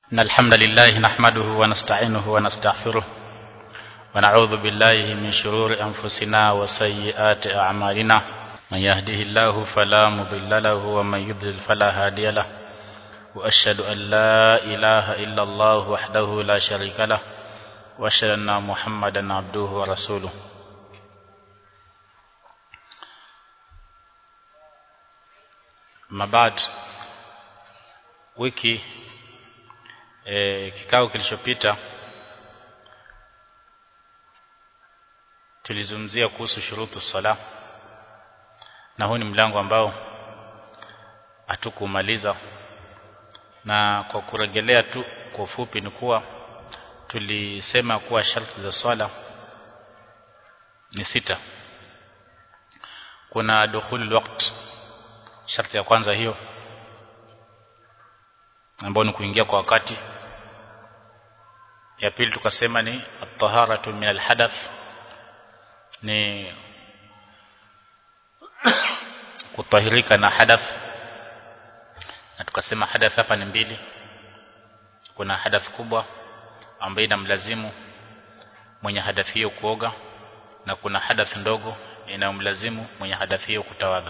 إن الحمد لله نحمده ونستعينه ونستغفره ونعوذ بالله من شرور أنفسنا وسيئات أعمالنا من يهده الله فلا مضل له ومن يضلل فلا هادي له وأشهد أن لا إله إلا الله وحده لا شريك له وأشهد أن محمدا عبده ورسوله mabad wiki e, kikao kilichopita tulizungumzia kuhusu shurutu sala na huu ni mlango ambao hatukumaliza na kwa kurejelea tu kwa ufupi ni kuwa tulisema kuwa sharti za swala ni sita kuna dukhulul waqt sharti ya kwanza hiyo ambayo ni kuingia kwa wakati ya pili tukasema ni at-taharatu min al-hadath ni kutahirika na hadath na tukasema hadath hapa ni mbili kuna hadath kubwa ambayo inamlazimu mwenye hadath hiyo kuoga na kuna hadath ndogo inayomlazimu mwenye hadath hiyo kutawadha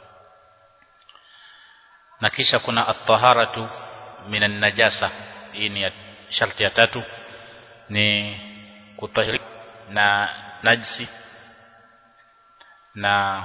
na kisha kuna at-taharatu minan najasa hii ni sharti ya tatu ni kutahiri na najisi na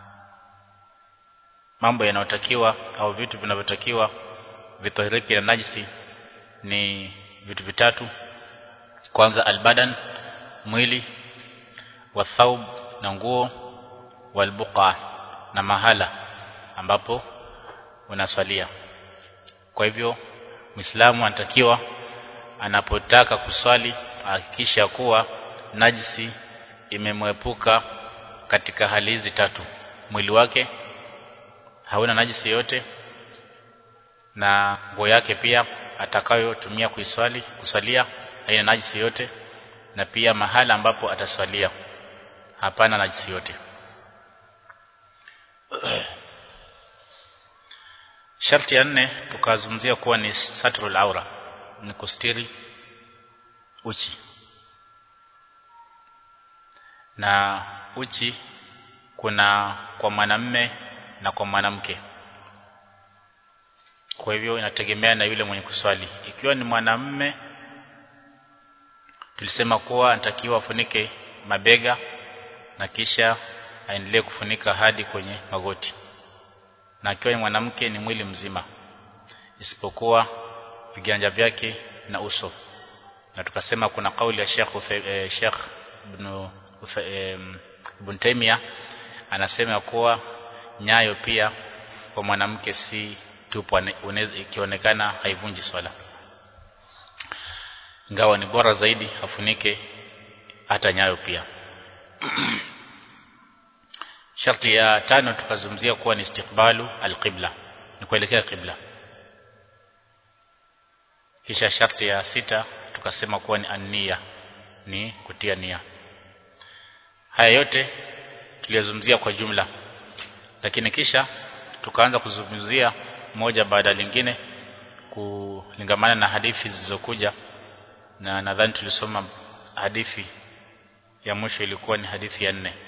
mambo yanayotakiwa au vitu vinavyotakiwa vitahiriki na najisi ni vitu vitatu kwanza albadan mwili wa thawb na nguo walbuqa na mahala ambapo unaswalia kwa hivyo Muislamu anatakiwa anapotaka kuswali hakikisha kuwa najisi imemwepuka katika hali hizi tatu mwili wake hauna najisi yote na nguo yake pia atakayotumia kuiswali kusalia haina najisi yote na pia mahala ambapo ataswalia hapana najisi yote Sharti ya nne tukazungumzia kuwa ni satrul aura ni kustiri uchi na uchi kuna kwa mwanamme na kwa mwanamke kwa hivyo inategemea na yule mwenye kuswali ikiwa ni mwanamme tulisema kuwa anatakiwa afunike mabega na kisha aendelee kufunika hadi kwenye magoti na akiwa ni mwanamke ni mwili mzima isipokuwa viganja vyake na uso na tukasema kuna kauli ya Sheikh eh, Sheikh ibn eh, Ibn Taymiyyah anasema kuwa nyayo pia kwa mwanamke si tupo ikionekana haivunji swala ingawa ni bora zaidi afunike hata nyayo pia Sharti ya tano tukazungumzia kuwa ni istiqbalu alqibla ni kuelekea qibla kisha sharti ya sita tukasema kuwa ni annia ni kutia nia haya yote tuliyozungumzia kwa jumla lakini kisha tukaanza kuzungumzia moja baada lingine kulingamana na hadithi zilizokuja na nadhani tulisoma hadithi ya mwisho ilikuwa ni hadithi ya nne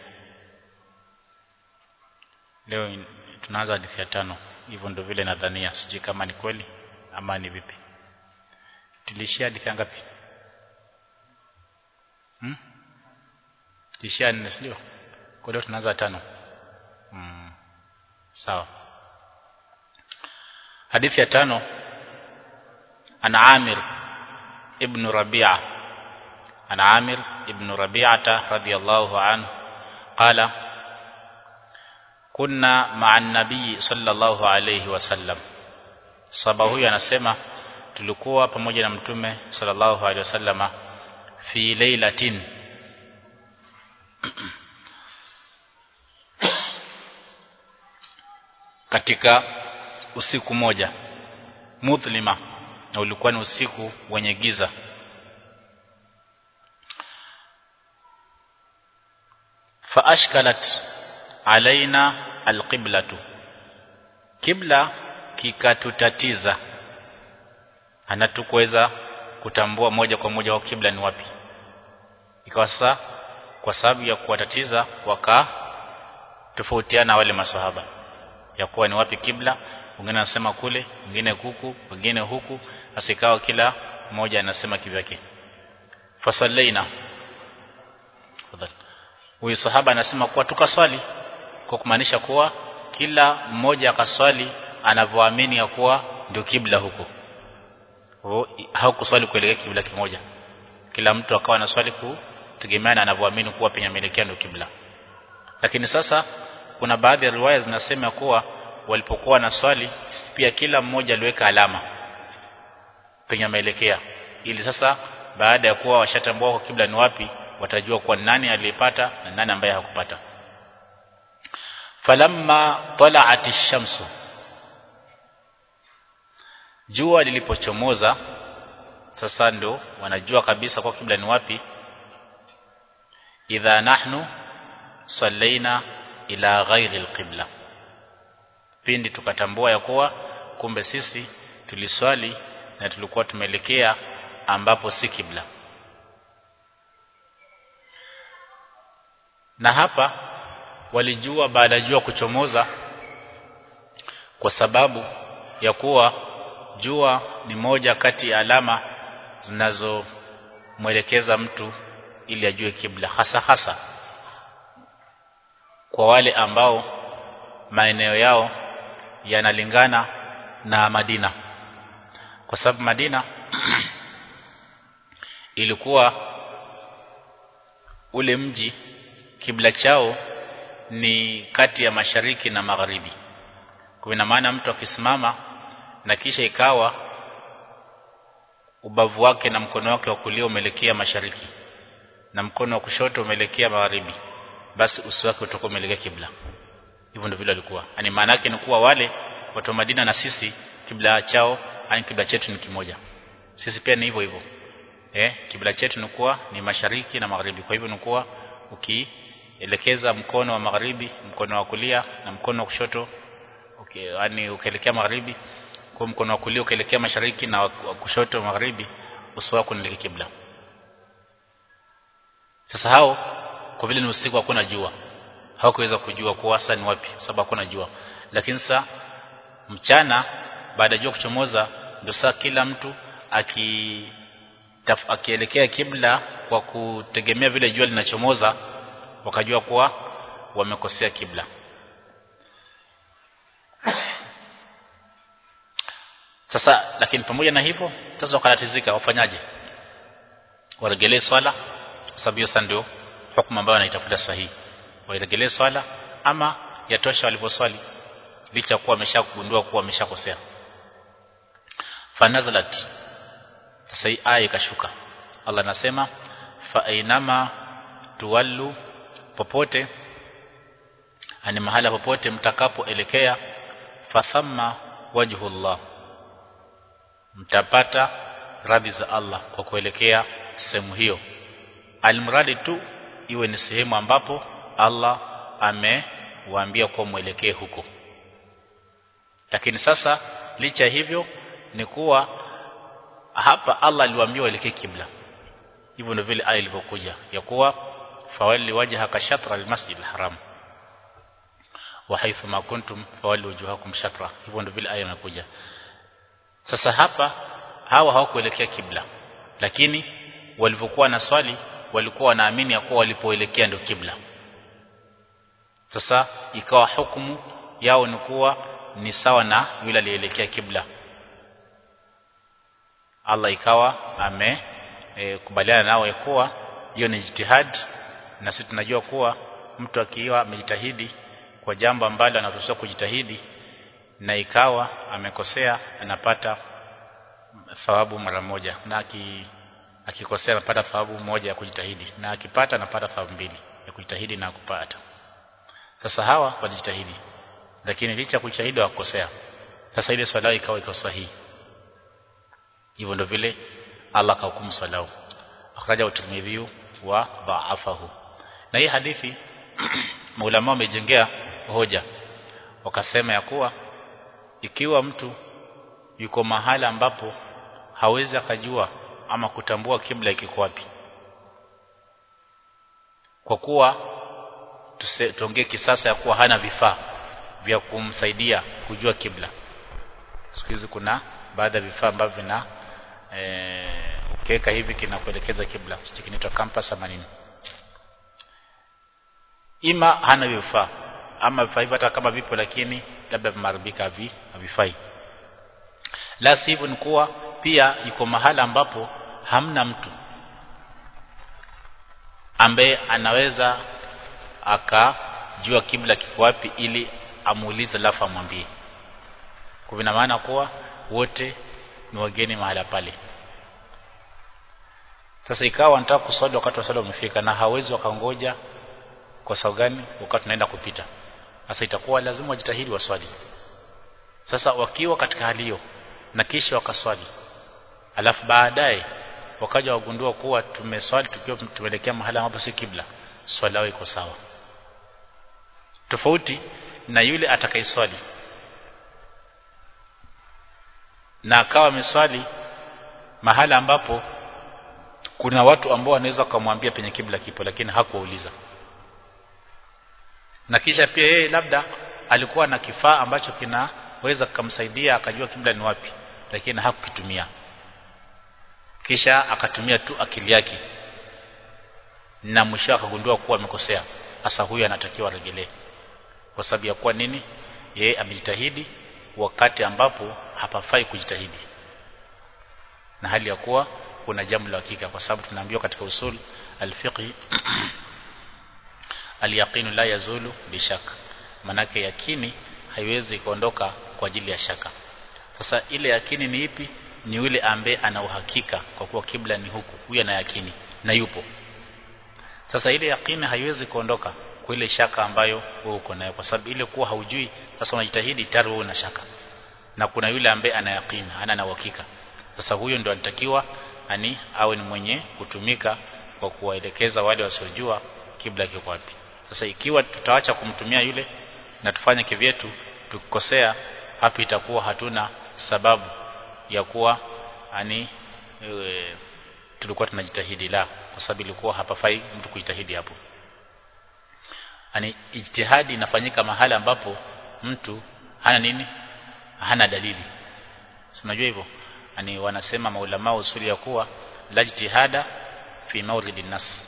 leo tunaanza hadithi ya tano hivyo ndio vile nadhania sijui kama ni kweli ama ni vipi tulishia hadithi ngapi hmm? tulishia nne sio kwa leo tunaanza tano hmm. sawa hadithi ya tano ana Amir ibn Rabi'a ana Amir ibn Rabi'ata radiyallahu anhu qala kunna ma'an nabii sallallahu alayhi wasallam sahaba huyu anasema tulikuwa pamoja na mtume sallallahu alayhi wasallama fi lailatin katika usiku moja mudhlima na ulikuwa ni usiku wenye giza fa ashkalat alaina alqiblatu kibla kikatutatiza hanatukuweza kutambua moja kwa moja wa kibla ni wapi ikawa sasa kwa sababu ya kuwatatiza waka tofautiana wale maswahaba ya kuwa ni wapi kibla wengine anasema kule wengine huku wengine huku asikawa kila mmoja anasema kivyake fasallaina huyu sahaba anasema kuwa tukaswali kwa kumaanisha kuwa kila mmoja akaswali anavyoamini ya kuwa ndio kibla huko haukuswali kuelekea kibla kimoja kila mtu akawa na swali kutegemeana anavyoamini kuwa penye ameelekea ndio kibla lakini sasa kuna baadhi ya riwaya zinasema kuwa walipokuwa na swali pia kila mmoja aliweka alama penye ameelekea ili sasa baada ya kuwa washatambua kwa kibla ni wapi watajua kuwa nani aliyepata na nani ambaye hakupata falamma tala'at ash-shamsu jua lilipochomoza sasa ndo wanajua kabisa kwa kibla ni wapi idha nahnu sallaina ila ghairi alqibla pindi tukatambua ya kuwa kumbe sisi tuliswali na tulikuwa tumeelekea ambapo si kibla na hapa walijua baada ya jua kuchomoza kwa sababu ya kuwa jua ni moja kati ya alama zinazomwelekeza mtu ili ajue kibla hasa hasa kwa wale ambao maeneo yao yanalingana na Madina kwa sababu Madina ilikuwa ule mji kibla chao ni kati ya mashariki na magharibi kwa ina maana mtu akisimama na kisha ikawa ubavu wake na mkono wake wa kulia umeelekea mashariki na mkono wa kushoto umeelekea magharibi basi uso wake utakuwa umeelekea kibla hivyo ndio vile walikuwa yani maana yake ni kuwa wale watu wa Madina na sisi kibla chao yani kibla chetu ni kimoja sisi pia ni hivyo hivyo eh kibla chetu ni kuwa ni mashariki na magharibi kwa hivyo ni kuwa ukielekeza mkono wa magharibi mkono wa kulia na mkono wa kushoto okay, yani ukielekea magharibi kwa mkono wa kulia ukielekea mashariki na wa kushoto magharibi uso wako ni kibla sasa hao kwa vile ni usiku hakuna jua hawakuweza kujua kuwa hasa ni wapi sababu hakuna jua lakini sasa mchana baada ya jua kuchomoza ndio saa kila mtu aki taf, akielekea kibla kwa kutegemea vile jua linachomoza wakajua kuwa wamekosea kibla sasa lakini pamoja na hivyo sasa wakatatizika wafanyaje waregelee swala kwa sababu hiyo sasa ndio hukumu ambayo wanaitafuta sahihi wairegelee swala ama yatosha waliposwali licha kuwa wameshakugundua kuwa wameshakosea fanazalat sasa hii aya ikashuka Allah anasema fa ainama tuwallu popote ani mahala popote mtakapoelekea fathamma wajhullah mtapata radhi za Allah kwa kuelekea sehemu hiyo almradi tu iwe ni sehemu ambapo Allah amewaambia kuwa mwelekee huko lakini sasa licha hivyo ni kuwa hapa Allah aliwaambia waelekee kibla hivyo ndio vile aya ilivyokuja ya kuwa fawalli wajhaka shatra almasjid alharam wa haythu ma kuntum fawalli wujuhakum shatra hivyo ndio vile aya inakuja sasa hapa hawa hawakuelekea kibla lakini walivyokuwa na swali walikuwa wanaamini ya kuwa walipoelekea ndio kibla sasa ikawa hukumu yao ni kuwa ni sawa na yule alielekea kibla Allah ikawa ame e, kubaliana nao ya kuwa hiyo ni jitihad na sisi tunajua kuwa mtu akiwa amejitahidi kwa jambo ambalo anaruhusiwa kujitahidi na ikawa amekosea anapata thawabu mara moja na aki, akikosea anapata thawabu moja ya kujitahidi na akipata anapata thawabu mbili ya kujitahidi na kupata sasa hawa walijitahidi lakini licha kujitahidi wakosea sasa ile swala ikawa iko sahihi hivyo ndio vile Allah kahukumu swala akhraja utirmidhi wa dha'afahu na hii hadithi maulama wamejengea hoja wakasema ya kuwa ikiwa mtu yuko mahala ambapo hawezi akajua ama kutambua kibla kiko wapi kwa kuwa tuongee kisasa ya kuwa hana vifaa vya kumsaidia kujua kibla siku hizi kuna baadhi ya vifaa ambavyo vina e, ukiweka hivi kinakuelekeza kibla sio kinaitwa compass ama nini ima hana vifaa ama vifaa hivyo hata kama vipo lakini labda vimeharibika havi havifai la sivyo ni kuwa pia iko mahala ambapo hamna mtu ambaye anaweza akajua kibla kiko wapi ili amuulize alafu amwambie kwa vina maana kuwa wote ni wageni mahala pale sasa ikawa anataka kuswali wakati wa swala umefika na hawezi wakangoja kwa sababu gani wakati tunaenda kupita sasa itakuwa lazima wajitahidi waswali sasa wakiwa katika hali hiyo na kisha wakaswali alafu baadaye wakaja wagundua kuwa tumeswali tukiwa tumeelekea mahala ambapo si kibla swali lao iko sawa tofauti na yule atakayeswali na akawa ameswali mahala ambapo kuna watu ambao wanaweza kumwambia penye kibla kipo lakini hakuuliza na kisha pia yeye labda alikuwa na kifaa ambacho kinaweza kumsaidia akajua kibla ni wapi lakini hakukitumia kisha akatumia tu akili yake na mwisho akagundua kuwa amekosea hasa huyu anatakiwa aregelee kwa sababu ya kuwa nini yeye amejitahidi wakati ambapo hapafai kujitahidi na hali ya kuwa kuna jambo la hakika kwa sababu tunaambiwa katika usul alfiqhi alyaqinu la yazulu bishaka manake yakini haiwezi kuondoka kwa ajili ya shaka sasa ile yakini ni ipi ni yule ambaye ana uhakika kwa kuwa kibla ni huku huyu ana yakini na yupo sasa ile yakini haiwezi kuondoka kwa ile shaka ambayo wewe uko nayo kwa sababu ile kuwa haujui sasa unajitahidi tayari wewe una shaka na kuna yule ambaye ana yakini ana na uhakika sasa huyo ndio anatakiwa ani awe ni mwenye kutumika kwa kuwaelekeza wale wasiojua kibla kiko wapi sasa ikiwa tutaacha kumtumia yule na tufanye kivyetu tukikosea hapo itakuwa hatuna sababu ya kuwa ani e, tulikuwa tunajitahidi la kwa sababu ilikuwa hapafai mtu kujitahidi hapo ani ijtihadi inafanyika mahala ambapo mtu hana nini hana dalili unajua hivyo ani wanasema maulama usuli ya kuwa la ijtihada fi mawridin nas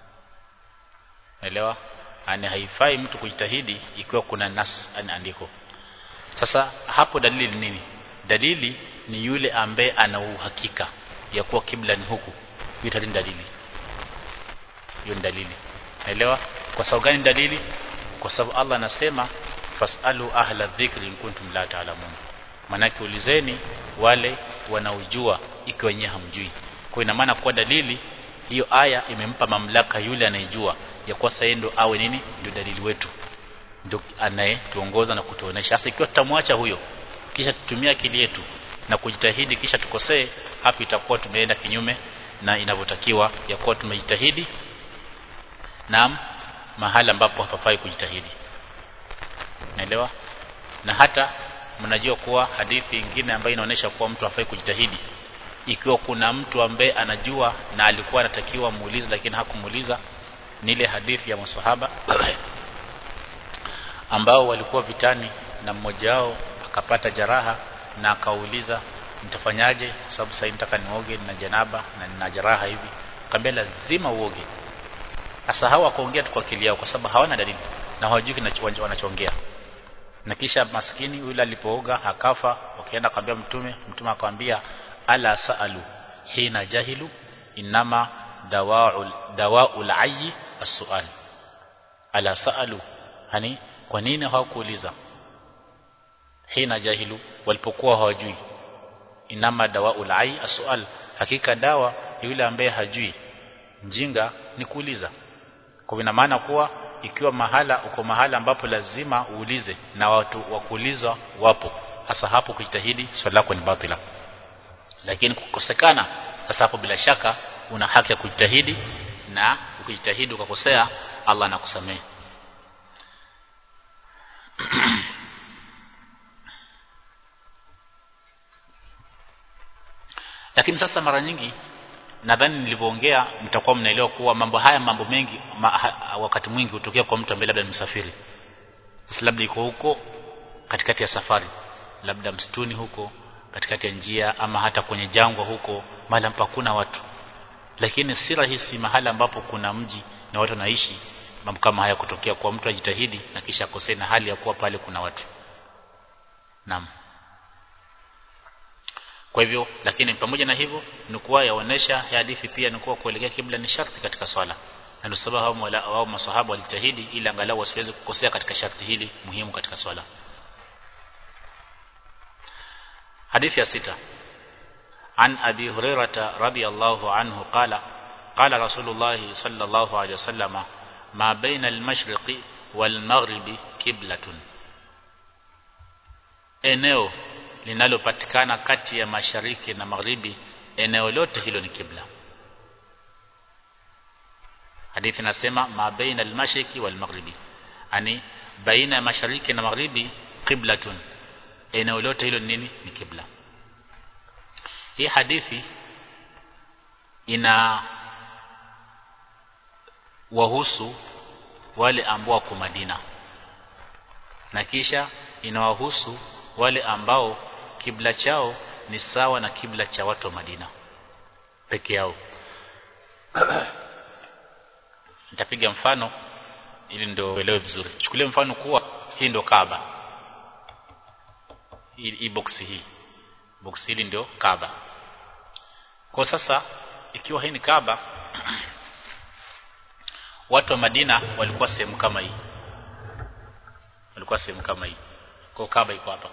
elewa ani haifai mtu kujitahidi ikiwa kuna nas ani andiko sasa hapo dalili ni nini dalili ni yule ambaye ana uhakika ya kuwa kibla ni huku hiyo ni dalili hiyo ni dalili naelewa kwa sababu gani dalili kwa sababu Allah anasema fasalu ahla dhikri in kuntum la ta'lamun manake ulizeni wale wanaojua ikiwa wenyewe hamjui kwa ina maana kwa dalili hiyo aya imempa mamlaka yule anayejua ya kuwa sasa ndo awe nini ndio dalili wetu ndio anayetuongoza na kutuonesha sasa ikiwa tutamwacha huyo kisha tutumia akili yetu na kujitahidi kisha tukosee hapo itakuwa tumeenda kinyume na inavyotakiwa ya kuwa tumejitahidi naam mahala ambapo hapafai kujitahidi naelewa na hata mnajua kuwa hadithi nyingine ambayo inaonyesha kuwa mtu hafai kujitahidi ikiwa kuna mtu ambaye anajua na alikuwa anatakiwa muulize lakini hakumuuliza ni ile hadithi ya maswahaba ambao walikuwa vitani na mmoja wao akapata jaraha na akauliza nitafanyaje kwa sababu sasa nataka nioge na janaba na nina jaraha hivi akamwambia lazima uoge sasa hawa wakaongea tu kwa akili yao kwa sababu hawana dalili na hawajui wanachoongea na kisha maskini yule alipooga akafa wakaenda akamwambia mtume mtume akamwambia ala saalu hina jahilu inama dawaul dawaul ayyi as-su'al ala saalu hani kwa nini hawakuuliza hina jahilu walipokuwa hawajui inama dawaul ayyi as-su'al hakika dawa yule ambaye hajui mjinga ni kuuliza kwa ina maana kuwa ikiwa mahala uko mahala ambapo lazima uulize na watu wa kuulizwa wapo hasa hapo kujitahidi swali lako ni batila lakini kukosekana sasa hapo bila shaka una haki ya kujitahidi na ukijitahidi ukakosea Allah anakusamehe lakini sasa mara nyingi nadhani nilivyoongea mtakuwa mnaelewa kuwa mambo haya mambo mengi ma, ha, wakati mwingi hutokea kwa mtu ambaye labda ni msafiri sasa labda iko huko katikati ya safari labda msituni huko katikati ya njia ama hata kwenye jangwa huko mahali ambapo hakuna watu lakini si rahisi mahali ambapo kuna mji na watu wanaishi mambo kama haya kutokea kwa mtu ajitahidi na kisha akosee na hali ya kuwa pale kuna watu naam kwa hivyo lakini pamoja na hivyo ni kuwa yaonesha hadithi pia ni kuwa kuelekea kibla ni sharti katika swala na ndio sababu hao wao maswahaba walijitahidi ili angalau wasiweze kukosea katika sharti hili muhimu katika swala hadithi ya sita عن أبي هريرة رضي الله عنه قال قال رسول الله صلى الله عليه وسلم ما بين المشرق والمغرب كبلة eneo linalopatikana kati ya mashariki na magharibi eneo lote hilo ni kibla hadithi nasema ma baina al-mashriqi wal maghribi ani baina ya mashariki na magharibi qiblatun eneo lote hilo ni nini ni kibla hii hadithi ina wahusu wale ambao wako Madina na kisha inawahusu wale ambao kibla chao ni sawa na kibla cha watu wa Madina peke yao nitapiga mfano ili ndio uelewe vizuri chukulie mfano kuwa hii ndio Kaaba hii, hii box hii box hili ndio Kaaba kwa sasa ikiwa hii ni Kaaba watu wa Madina walikuwa sehemu kama hii walikuwa sehemu kama hii kwa Kaaba iko hapa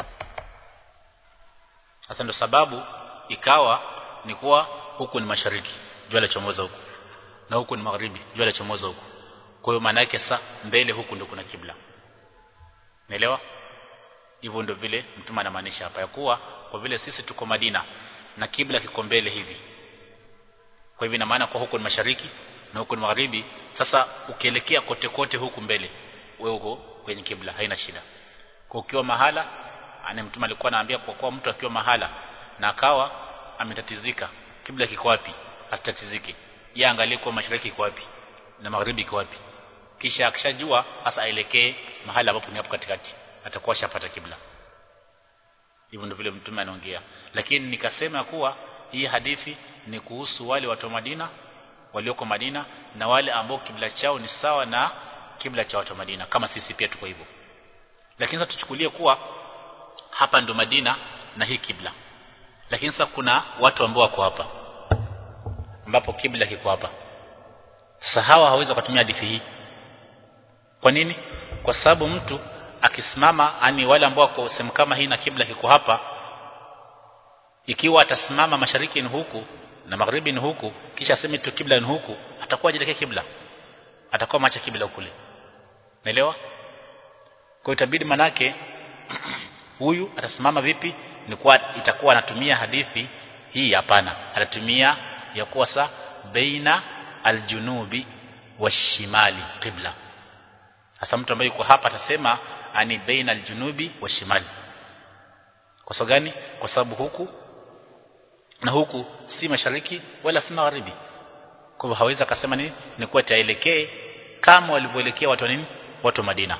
sasa ndio sababu ikawa ni kuwa huku ni mashariki jua la chomoza huku na huku ni magharibi jua la chomoza huku kwa hiyo maana yake sasa mbele huku ndio kuna kibla naelewa hivyo ndio vile mtume anamaanisha hapa ya kuwa kwa vile sisi tuko Madina na kibla kiko mbele hivi kwa hivyo ina maana kwa huku ni mashariki na huku ni magharibi sasa ukielekea kote kote huku mbele wewe uko kwenye kibla haina shida kwa ukiwa mahala ane mtume alikuwa anaambia kwa kuwa mtu akiwa mahala na akawa ametatizika kibla kiko wapi asitatizike yeye angalie kwa mashariki iko wapi na magharibi iko wapi kisha akishajua hasa aelekee mahala ambapo ni hapo katikati atakuwa shapata kibla hivyo ndio vile mtume anaongea lakini nikasema kuwa hii hadithi ni kuhusu wale watu wa Madina walioko Madina na wale ambao kibla chao ni sawa na kibla cha watu wa Madina kama sisi pia tuko hivyo lakini sasa tuchukulie kuwa hapa ndo Madina na hii kibla lakini sasa kuna watu ambao wako hapa ambapo kibla kiko hapa sasa hawa hawezi kutumia hadithi hii kwa nini kwa sababu mtu akisimama ani wale ambao wako sehemu kama hii na kibla kiko hapa ikiwa atasimama mashariki ni huku na magharibi ni huku kisha aseme tu kibla ni huku atakuwa ajelekea kibla atakuwa macha kibla kule naelewa kwa itabidi manake huyu atasimama vipi ni kwa itakuwa anatumia hadithi hii hapana atatumia ya kuwa sa baina aljunubi washimali qibla hasa mtu ambaye yuko hapa atasema ani baina aljunubi washimali kwa sababu gani kwa sababu huku na huku si mashariki wala si magharibi kwa hivyo hawezi akasema nini ni kuwa taelekee kama walivyoelekea watu wa nini watu wa Madina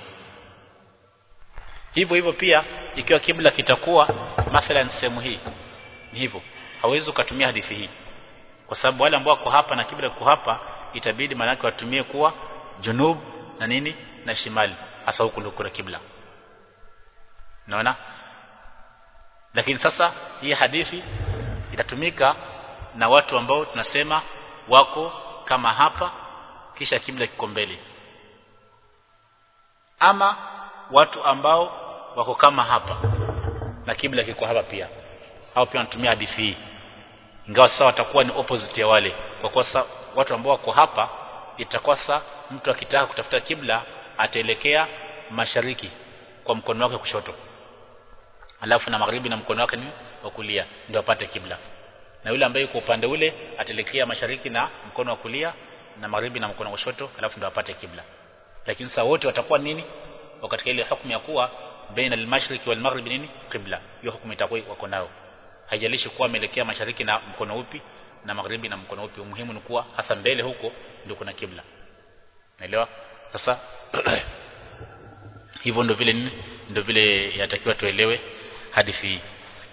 hivyo hivyo pia ikiwa kibla kitakuwa mathalan sehemu hii ni hivyo hawezi ukatumia hadithi hii kwa sababu wale ambao wako hapa na kibla kiko hapa itabidi manake watumie kuwa junub na nini na shimali hasa huku ndio kuna kibla naona lakini sasa hii hadithi itatumika na watu ambao tunasema wako kama hapa kisha kibla kiko mbele ama watu ambao wako kama hapa na kibla kiko hapa pia hao pia wanatumia hadithi hii ingawa sasa watakuwa ni opposite ya wale kwa kuwa sasa watu ambao wako hapa itakuwa sasa mtu akitaka kutafuta kibla ataelekea mashariki kwa mkono wake kushoto alafu na magharibi na mkono wake ni wa kulia ndio apate kibla na yule ambaye yuko upande ule ataelekea mashariki na mkono wa kulia na magharibi na mkono wa kushoto alafu ndio apate kibla lakini sasa wote watakuwa nini katika ile hukumu ya kuwa baina al-mashriqi wal maghribi nini qibla hiyo hukumu itakuwa wako nayo haijalishi kuwa ameelekea mashariki na mkono upi na magharibi na mkono upi umuhimu ni kuwa hasa mbele huko ndio kuna kibla naelewa sasa hivyo ndio vile nini ndio vile yatakiwa tuelewe hadithi hii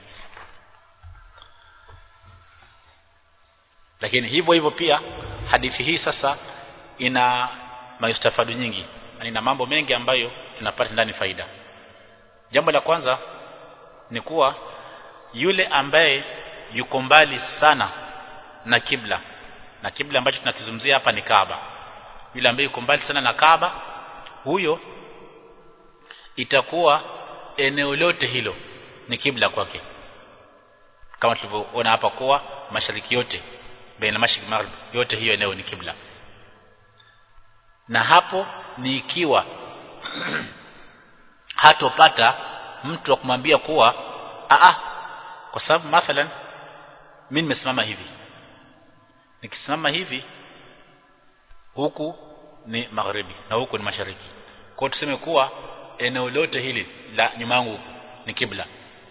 lakini hivyo hivyo pia hadithi hii sasa ina maistafadu nyingi na ina mambo mengi ambayo tunapata ndani faida jambo la kwanza ni kuwa yule ambaye yuko mbali sana na kibla na kibla ambacho tunakizungumzia hapa ni Kaaba yule ambaye yuko mbali sana na Kaaba huyo itakuwa eneo lote hilo ni kibla kwake kama tulivyoona hapa kuwa mashariki yote baina mashrik maghrib yote hiyo eneo ni kibla na hapo ni ikiwa hatopata mtu wa kumwambia kuwa a kwa sababu mathalan mimi nimesimama hivi nikisimama hivi huku ni magharibi na huku ni mashariki kwa tuseme kuwa eneo lote hili la nyuma yangu ni kibla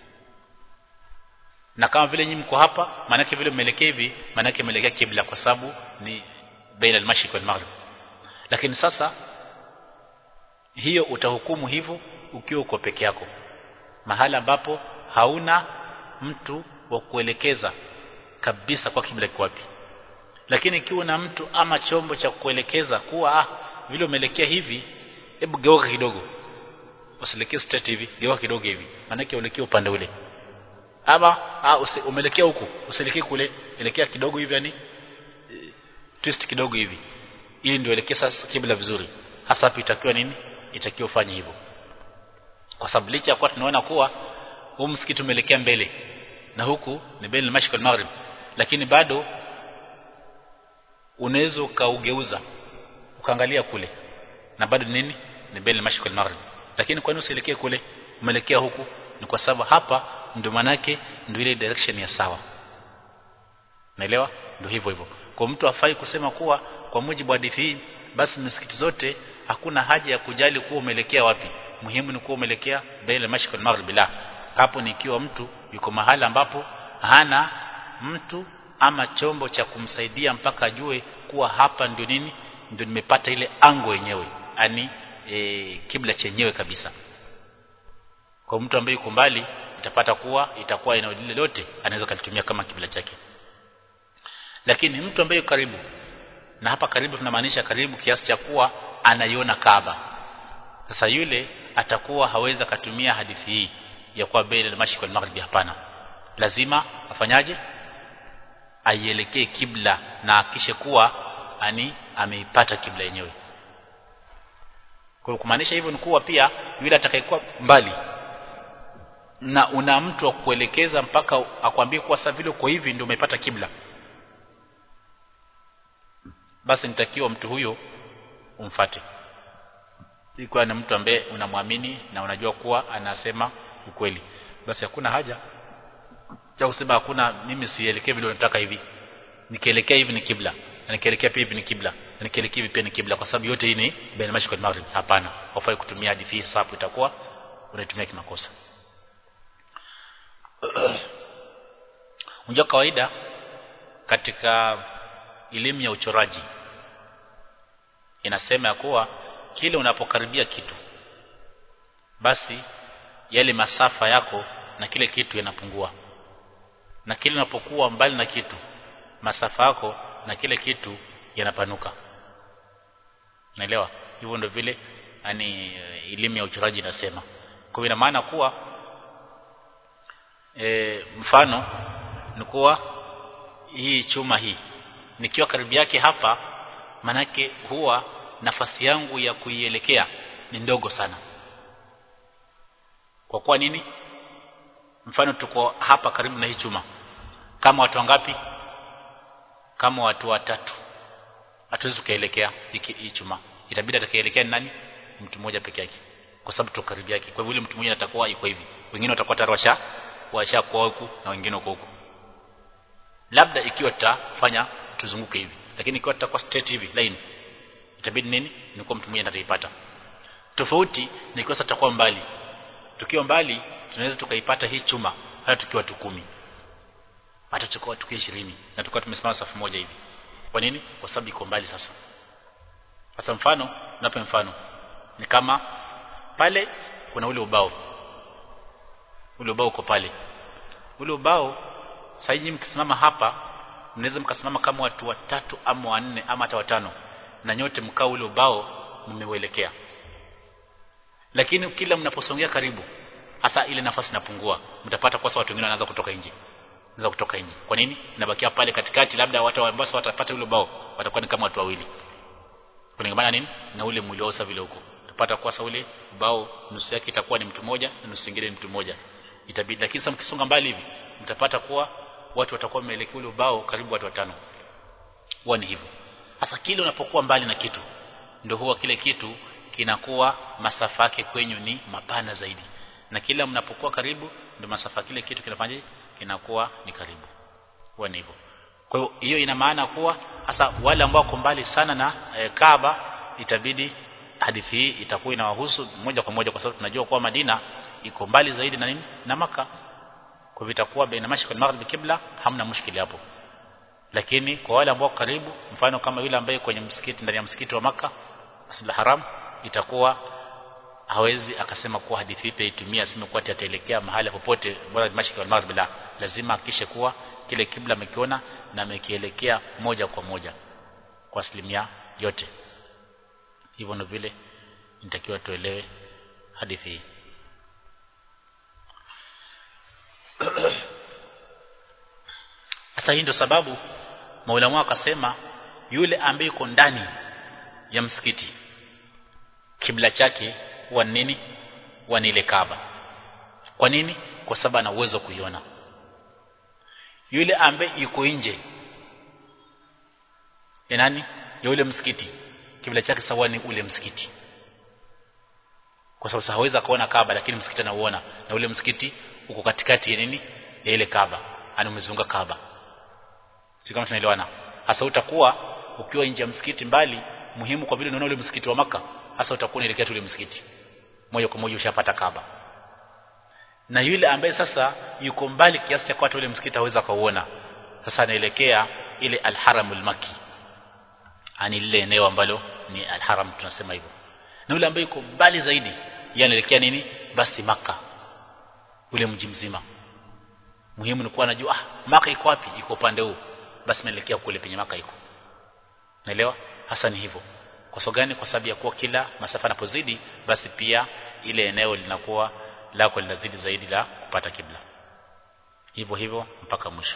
na kama vile nyinyi mko hapa maanake vile mmeelekea hivi maanake mmeelekea kibla kwa sababu ni baina al-mashriq wal maghrib lakini sasa hiyo utahukumu hivyo ukiwa uko peke yako mahala ambapo hauna mtu wa kuelekeza kabisa kwa kibla kiko wapi lakini ikiwa na mtu ama chombo cha kuelekeza kuwa ah vile umeelekea hivi hebu geuka kidogo usielekee straight hivi geuka kidogo hivi maana yake uelekea upande ule ama ah, umeelekea huku usielekee kule elekea kidogo hivi yani e, twist kidogo hivi ili ndio elekea sasa kibla vizuri hasa hapo itakiwa nini itakiwa ufanye hivyo kwa sababu licha ya kuwa tunaona kuwa huu msikiti umeelekea mbele na huku ni baina al-mashriq wal-maghrib lakini bado unaweza ukaugeuza ukaangalia kule na bado nini ni baina al-mashriq wal-maghrib lakini kwa nini usielekee kule umeelekea huku ni kwa sababu hapa ndio manake ndio ile direction ya sawa naelewa ndio hivyo hivyo kwa mtu afai kusema kuwa kwa mujibu wa hadithi hii basi misikiti zote hakuna haja ya kujali kuwa umeelekea wapi muhimu ni kuwa umeelekea baina al-mashriq wal-maghrib la hapo ni ikiwa mtu yuko mahala ambapo hana mtu ama chombo cha kumsaidia mpaka ajue kuwa hapa ndio nini ndio nimepata ile ango yenyewe yani e, kibla chenyewe kabisa kwa mtu ambaye yuko mbali itapata kuwa itakuwa eneo lile lote anaweza kulitumia kama kibla chake lakini mtu ambaye yuko karibu na hapa karibu tunamaanisha karibu kiasi cha kuwa anaiona Kaaba sasa yule atakuwa hawezi kutumia hadithi hii ya kuwa baina al-mashriq wal-maghrib hapana lazima afanyaje aielekee kibla na akishe kuwa ani ameipata kibla yenyewe kwa kumaanisha hivyo ni kuwa pia yule atakayekuwa mbali na una mtu wa kuelekeza mpaka akwambie kuwa sasa vile uko hivi ndio umepata kibla basi nitakiwa mtu huyo umfate ikiwa ni mtu ambaye unamwamini na unajua kuwa anasema ukweli basi hakuna haja ya kusema hakuna mimi sielekee vile unataka hivi nikielekea hivi ni kibla na nikielekea pia hivi ni kibla na nikielekea hivi pia ni kibla kwa sababu yote hii ni baina mashriq na maghrib hapana hufai kutumia hadithi hii sababu itakuwa unaitumia kimakosa unajua kawaida katika elimu ya uchoraji inasema ya kuwa kile unapokaribia kitu basi yale masafa yako na kile kitu yanapungua na kile unapokuwa mbali na kitu masafa yako na kile kitu yanapanuka naelewa hivyo ndio vile yani elimu ya uchoraji inasema kwa ina maana kuwa e, mfano ni kuwa hii chuma hii nikiwa karibu yake hapa manake huwa nafasi yangu ya kuielekea ni ndogo sana kwa kuwa nini mfano tuko hapa karibu na hii chuma kama watu wangapi kama watu watatu hatuwezi tukaelekea hii chuma itabidi atakayeelekea nani mtu mmoja peke yake kwa sababu tuko karibu yake kwa hivyo mtu mmoja atakuwa yuko hivi wengine watakuwa tayari washa washa kwa huku na wengine huko huko labda ikiwa tutafanya tuzunguke hivi lakini ikiwa tutakuwa straight hivi line itabidi nini ni kwa mtu mmoja ataipata tofauti ni kwa tutakuwa mbali tukiwa mbali tunaweza tukaipata hii chuma hata tukiwa tukumi atachukua tukia 20 na tukawa tumesimama safu moja hivi kwa nini kwa sababu iko mbali sasa sasa mfano nape mfano ni kama pale kuna ule ubao ule ubao uko pale ule ubao sasa nyinyi mkisimama hapa mnaweza mkasimama kama watu watatu ama wanne ama hata watano na nyote mkao ule ubao mmeuelekea lakini kila mnaposongea karibu hasa ile nafasi inapungua mtapata kwa watu wengine wanaanza kutoka nje wanaanza kutoka nje kwa nini inabakia pale katikati labda watu ambao watapata ule ubao watakuwa ni kama watu wawili kulingana nini na ule mwili wao vile huko utapata kwa sababu ule ubao nusu yake itakuwa ni mtu mmoja na nusu nyingine ni mtu mmoja itabidi lakini sasa mkisonga mbali hivi mtapata kuwa watu watakuwa wameelekea ule ubao karibu watu watano huwa ni hivyo sasa kile unapokuwa mbali na kitu ndio huwa kile kitu kinakuwa masafa yake kwenyu ni mapana zaidi na kila mnapokuwa karibu ndio masafa kile kitu kinafanya kinakuwa ni karibu huwa ni hivyo kwa hiyo hiyo ina maana kuwa hasa wale ambao wako mbali sana na e, Kaaba itabidi hadithi hii itakuwa inawahusu moja kwa moja kwa sababu tunajua kuwa Madina iko mbali zaidi na nini na maka kwa hivyo itakuwa baina mashriq na maghrib kibla hamna mushkili hapo lakini kwa wale ambao karibu mfano kama yule ambaye kwenye msikiti ndani ya msikiti wa maka Masjid haram itakuwa hawezi akasema kuwa hadithi hii itumia aseme kuwa ataelekea mahali popote bora mashriq na maghrib la lazima akishe kuwa kile kibla amekiona na amekielekea moja kwa moja kwa asilimia yote hivyo ndio vile nitakiwa tuelewe hadithi hii Sasa hii ndio sababu maulama akasema yule ambaye yuko ndani ya msikiti kibla chake huwa nini? Huwa ni ile Kaaba. Kwa nini? Kwa sababu ana uwezo kuiona. Yule ambaye yuko nje ya nani? Ya ule msikiti. Kibla chake sawa ni ule msikiti. Kwa sababu hawezi kuona Kaaba lakini msikiti anauona na ule msikiti uko katikati ya nini? Ya ile Kaaba. Ana umezunguka Kaaba si kama tunaelewana hasa utakuwa ukiwa nje ya msikiti mbali muhimu kwa vile unaona ule msikiti wa maka hasa utakuwa unaelekea ule msikiti moja kwa moja ushapata Kaaba na yule ambaye sasa yuko mbali kiasi cha kwata ule msikiti haweza kauona sasa anaelekea ile alharamul maki ani lile eneo ambalo ni alharam tunasema hivyo na yule ambaye yuko mbali zaidi yeye anaelekea nini basi maka ule mji mzima muhimu ni kuwa anajua ah maka iko wapi iko upande huu basi naelekea kule penye maka iko naelewa hasa ni hivyo kwa sababu gani kwa sababu ya kuwa kila masafa yanapozidi basi pia ile eneo linakuwa lako linazidi zaidi la kupata kibla hivyo hivyo mpaka mwisho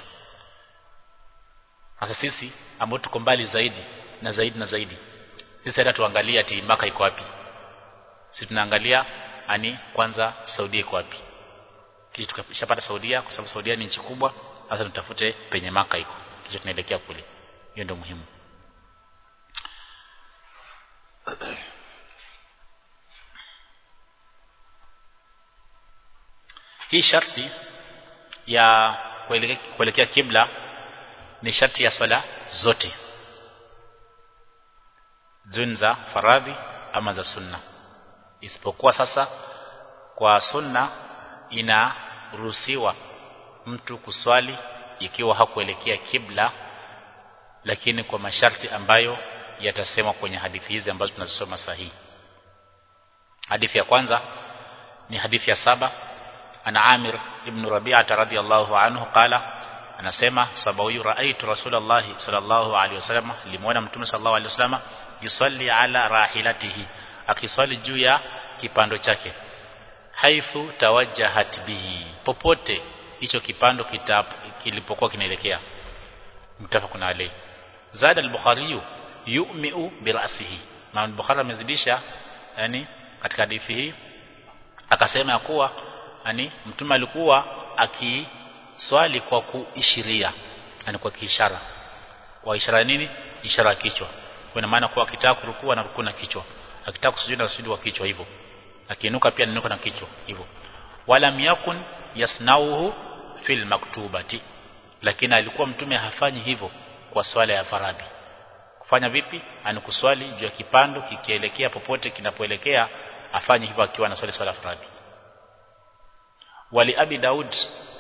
sasa sisi ambao tuko mbali zaidi na zaidi na zaidi sisi hata tuangalia ati maka iko wapi sisi tunaangalia ani kwanza Saudia iko wapi kisha tukishapata Saudia kwa sababu Saudia ni nchi kubwa sasa tutafute penye maka iko kisha tunaelekea kule hiyo ndio muhimu hii sharti ya kuelekea kibla ni sharti ya swala zote zun za faradhi ama za sunna isipokuwa sasa kwa sunna inaruhusiwa mtu kuswali ikiwa hakuelekea kibla lakini kwa masharti ambayo yatasemwa kwenye hadithi hizi ambazo tunazisoma sahihi hadithi ya kwanza ni hadithi ya saba ana Amir ibn Rabi'ah radhiyallahu anhu qala anasema sababu huyu raaitu rasulullah sallallahu alaihi wasallam limuona mtume sallallahu alaihi wasallam yusalli ala rahilatihi akiswali juu ya kipando chake haithu tawajjahat bihi popote hicho kipando kitap, kilipokuwa kinaelekea mtafakun alayhi zada al-bukhari yu'mi'u bi ra'sihi Imam Bukhari amezidisha yani katika hadithi hii akasema ya kuwa yani mtume alikuwa akiswali kwa kuishiria yani kwa kiishara kwa ishara nini ishara ya kichwa kwa maana kuwa akitaka kurukua na rukuu na kichwa akitaka kusujudu na sujudu kwa kichwa hivyo akiinuka pia ninuka na kichwa hivyo wala yakun yasnauhu fil maktubati lakini alikuwa mtume hafanyi hivyo kwa swala ya faradhi kufanya vipi anikuswali juu ya kipando kikielekea popote kinapoelekea afanye hivyo akiwa anaswali swala faradhi wali abi daud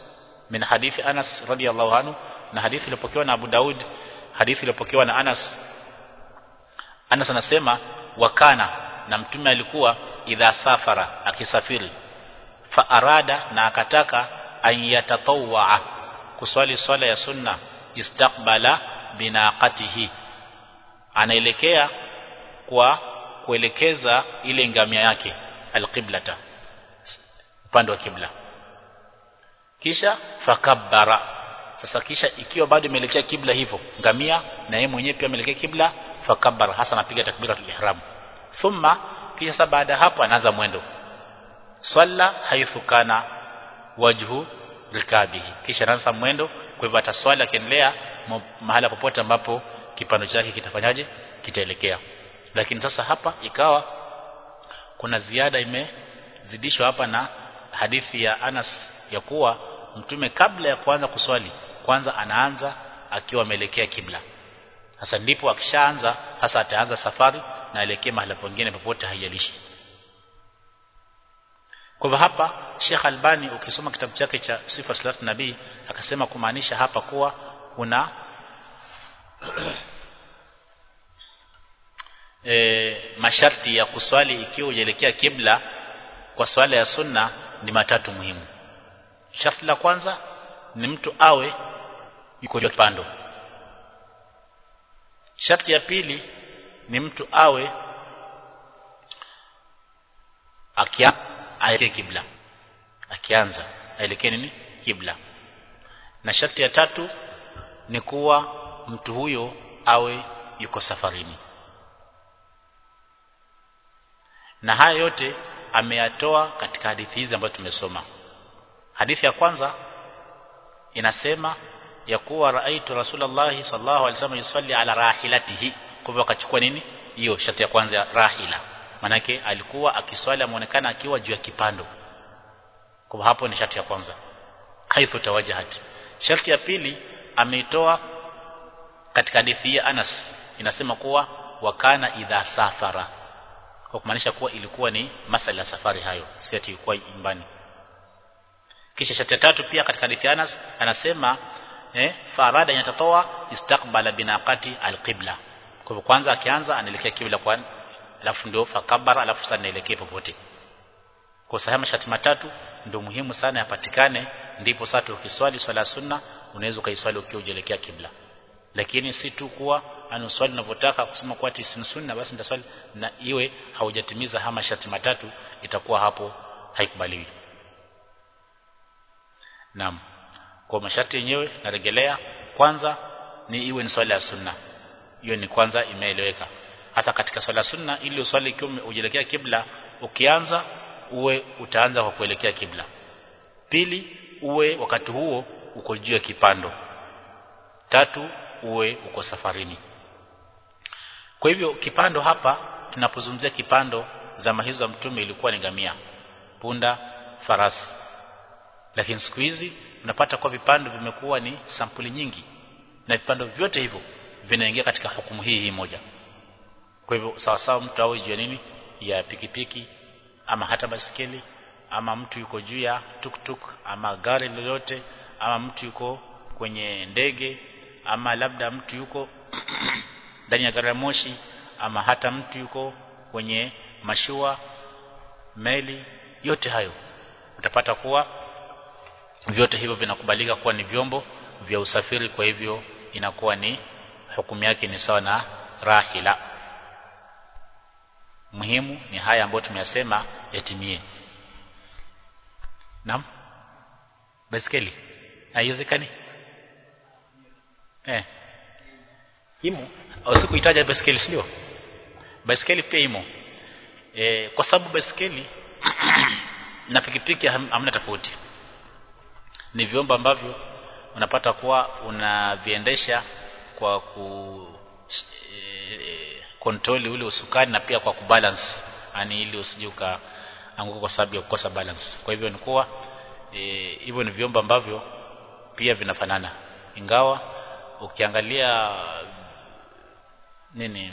min hadithi Anas radiyallahu anhu na hadithi iliyopokewa na Abu Daud hadithi iliyopokewa na Anas Anas anasema wakana na mtume alikuwa idha safara akisafiri fa arada na akataka an yatatawwa kuswali swala ya sunna istaqbala binaqatihi anaelekea kwa kuelekeza ile ngamia yake alqiblata upande wa kibla kisha fakabbara sasa kisha ikiwa bado imeelekea kibla hivyo ngamia na yeye mwenyewe pia ameelekea kibla fakabbara hasa anapiga takbiratul ihram thumma kisha baada hapo anaanza mwendo swalla haithu kana wajhu rikabihi kisha anaanza mwendo kwa hivyo ataswali akiendelea mahala popote ambapo kipando chake kitafanyaje kitaelekea lakini sasa hapa ikawa kuna ziada imezidishwa hapa na hadithi ya Anas ya kuwa mtume kabla ya kuanza kuswali kwanza anaanza akiwa ameelekea kibla sasa ndipo akishaanza sasa ataanza safari na elekee mahali pengine popote haijalishi kwa hivyo hapa Sheikh Albani ukisoma kitabu chake cha Sifa Salatu Nabii akasema kumaanisha hapa kuwa kuna e, masharti ya kuswali ikiwa hujaelekea kibla kwa swala ya sunna ni matatu muhimu sharti la kwanza ni mtu awe yuko juu kipando sharti ya pili ni mtu awe akia aelekee kibla akianza aelekee nini kibla na sharti ya tatu ni kuwa mtu huyo awe yuko safarini na haya yote ameyatoa katika hadithi hizi ambazo tumesoma hadithi ya kwanza inasema ya kuwa raaitu rasulullah sallallahu alaihi wasallam yusalli ala rahilatihi kwa hivyo akachukua nini hiyo sharti ya kwanza ya rahila manake alikuwa akiswali amuonekana akiwa juu ya kipando kwa hapo ni sharti ya kwanza haithu tawajahat sharti ya pili ameitoa katika hadithi ya Anas inasema kuwa wakana idha safara kwa kumaanisha kuwa ilikuwa ni masala ya safari hayo si ati ilikuwa nyumbani kisha sharti ya tatu pia katika hadithi Anas anasema eh farada yatatoa istaqbala binaqati alqibla kwa hivyo kwanza akianza anaelekea kibla kwa alafu ndio fakabara alafu sasa anaelekea popote kwa sahihi masharti matatu ndio muhimu sana yapatikane ndipo sasa ukiswali swala sunna unaweza ukaiswali ukiwa ujelekea kibla lakini si tu kuwa anuswali unavyotaka kusema kuwa ati si sunna basi nitaswali na iwe haujatimiza hama masharti matatu itakuwa hapo haikubaliwi Naam. Kwa masharti yenyewe narejelea kwanza ni iwe ni swala ya sunna. Hiyo ni kwanza imeeleweka. Hasa katika swala sunna ili uswali ikiwa ujelekea kibla ukianza uwe utaanza kwa kuelekea kibla. Pili uwe wakati huo uko juu ya kipando. Tatu uwe uko safarini. Kwa hivyo kipando hapa tunapozungumzia kipando zama hizo za mtume ilikuwa ni ngamia, punda, farasi lakini siku hizi unapata kwa vipando vimekuwa ni sampuli nyingi na vipando vyote hivyo vinaingia katika hukumu hii hii moja kwa hivyo sawa sawa mtu awe juu ya nini ya pikipiki ama hata basikeli ama mtu yuko juu ya tuktuk ama gari lolote ama mtu yuko kwenye ndege ama labda mtu yuko ndani ya gari moshi ama hata mtu yuko kwenye mashua meli yote hayo utapata kuwa vyote hivyo vinakubalika kuwa ni vyombo vya usafiri kwa hivyo inakuwa ni hukumu yake ni sawa na rahila muhimu ni haya ambayo tumeyasema yatimie naam baiskeli haiwezekani eh imo au sikuitaja baiskeli sio baiskeli pia imo e, kwa sababu baiskeli na pikipiki hamna tofauti ni vyombo ambavyo unapata kuwa unaviendesha kwa ku e, kontroli ule usukani na pia kwa kubalance yani ili usije ukaanguka kwa sababu ya kukosa balance kwa hivyo ni kuwa e, hivyo ni vyombo ambavyo pia vinafanana ingawa ukiangalia nini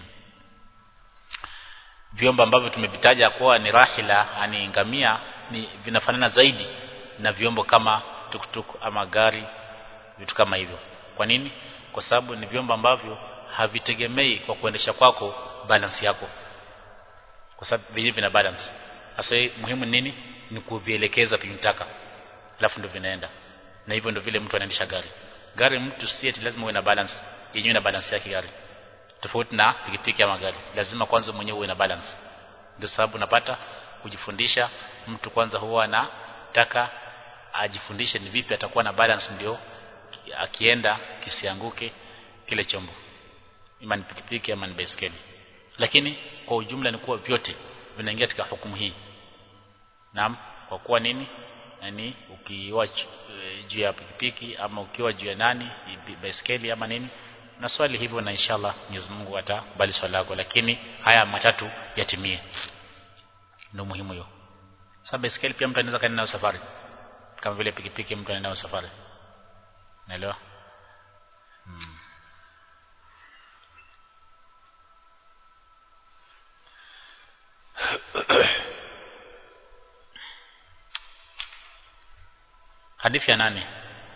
vyombo ambavyo tumevitaja kuwa ni rahila yani ngamia ni vinafanana zaidi na vyombo kama tuktuk ama gari vitu kama hivyo kwa nini kwa sababu ni vyombo ambavyo havitegemei kwa kuendesha kwako balance yako kwa sababu vyenyewe vina balance sasa muhimu nini ni kuvielekeza pinitaka alafu ndio vinaenda na hivyo ndio vile mtu anaendesha gari gari mtu si eti lazima uwe na balance yenyewe na balance yake gari tofauti na pikipiki ama gari lazima kwanza mwenyewe uwe na balance ndio sababu napata kujifundisha mtu kwanza huwa anataka ajifundishe ni vipi atakuwa na balance ndio akienda kisianguke kile chombo ima ni pikipiki ama ni baiskeli lakini kwa ujumla ni kuwa vyote vinaingia katika hukumu hii naam kwa kuwa nini yani ukiwa juu ya pikipiki ama ukiwa juu ya nani baiskeli ama nini na swali hivyo na inshallah Mwenyezi Mungu atakubali swali lako lakini haya matatu yatimie ndio muhimu hiyo sasa baiskeli pia mtu anaweza kaenda nayo safari kama vile pikipiki mtu anaenda nayo safari naelewa hmm. حديث يا ناني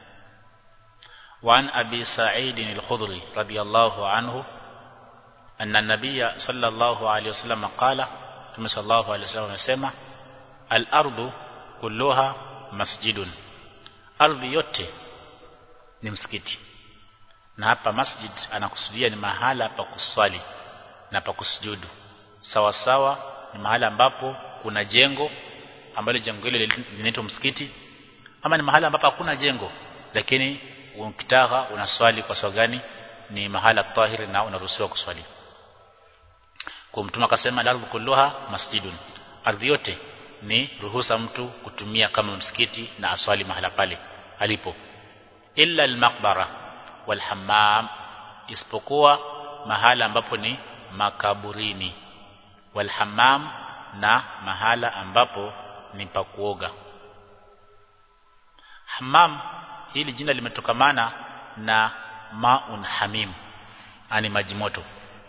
وعن أبي سعيد الخضري رضي الله عنه أن النبي صلى الله عليه وسلم قال صلى الله عليه وسلم يسمى الأرض كلها مسجد أرض yote ni msikiti na hapa masjid anakusudia ni mahala pa kuswali na pa kusujudu sawa sawa ni mahala ambapo kuna jengo ambalo jengo hilo linaitwa msikiti ama ni mahala ambapo hakuna jengo lakini ukitaka unaswali kwa sababu gani ni mahala tahiri na unaruhusiwa kuswali kwa mtume akasema al kulluha masjidun ardhi yote ni ruhusa mtu kutumia kama msikiti na aswali mahala pale alipo illa al-maqbara wal hammam isipokuwa mahala ambapo ni makaburini wal hammam na mahala ambapo ni pa kuoga hammam hili jina limetokamana na maun hamim ani maji moto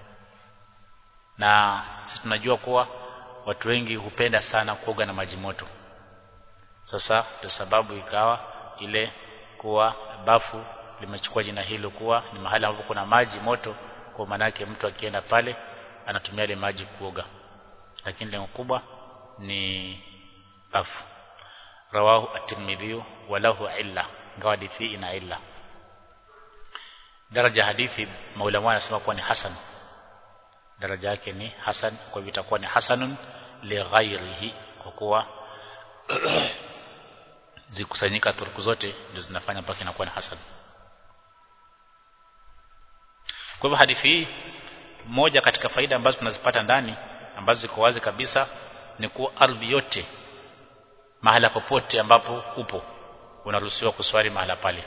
na sisi tunajua kuwa watu wengi hupenda sana kuoga na maji moto sasa ndio sababu ikawa ile kuwa bafu limechukua jina hilo kuwa ni mahali ambapo kuna maji moto kwa manake mtu akienda pale anatumia ile maji kuoga lakini lengo kubwa ni bafu rawahu at-Tirmidhi walahu illa ingawa hadithi ina illa daraja hadithi maulama anasema kuwa ni hasan daraja yake ni hasan kwa hivyo itakuwa ni hasanun li ghairihi kwa kuwa zikusanyika turuku zote ndio zinafanya mpaka inakuwa ni hasan kwa hivyo hadithi hii moja katika faida ambazo tunazipata ndani ambazo ziko wazi kabisa ni kuwa ardhi yote mahala popote ambapo upo unaruhusiwa kuswali mahala pale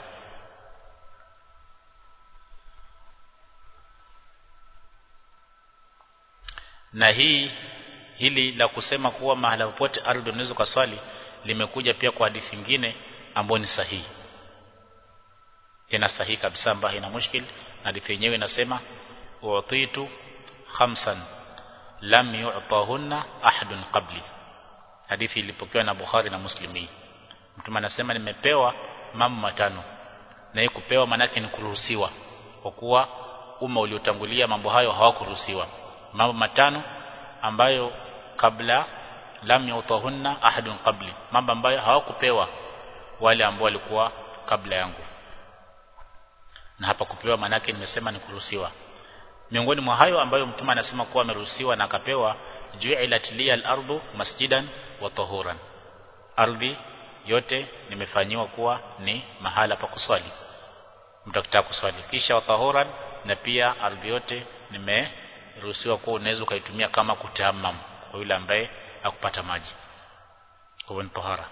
na hii hili la kusema kuwa mahala popote ardhi unaweza kuswali limekuja pia kwa hadithi nyingine ambayo ni sahihi tena sahihi kabisa ambayo ina mushkil na hadithi yenyewe inasema u'titu khamsan lam yu'tahunna ahadun qabli hadithi ilipokewa na Bukhari na Muslimi mtume anasema nimepewa mambo matano na hii kupewa manake ni kuruhusiwa kwa kuwa umma uliotangulia mambo hayo hawakuruhusiwa mambo matano ambayo kabla lam yutahunna ahadun qabli mambo ambayo hawakupewa wale ambao walikuwa kabla yangu na hapa kupewa manake nimesema ni kuruhusiwa miongoni mwa hayo ambayo mtume anasema kuwa ameruhusiwa na akapewa ju'ilat liya al-ardu masjidan wa tahuran ardhi yote nimefanyiwa kuwa ni mahala pa kuswali mtu akitaka kuswali kisha wa tahuran na pia ardhi yote nimeruhusiwa kuwa unaweza ukaitumia kama kutamam kwa yule ambaye akupata maji kwa ni tahara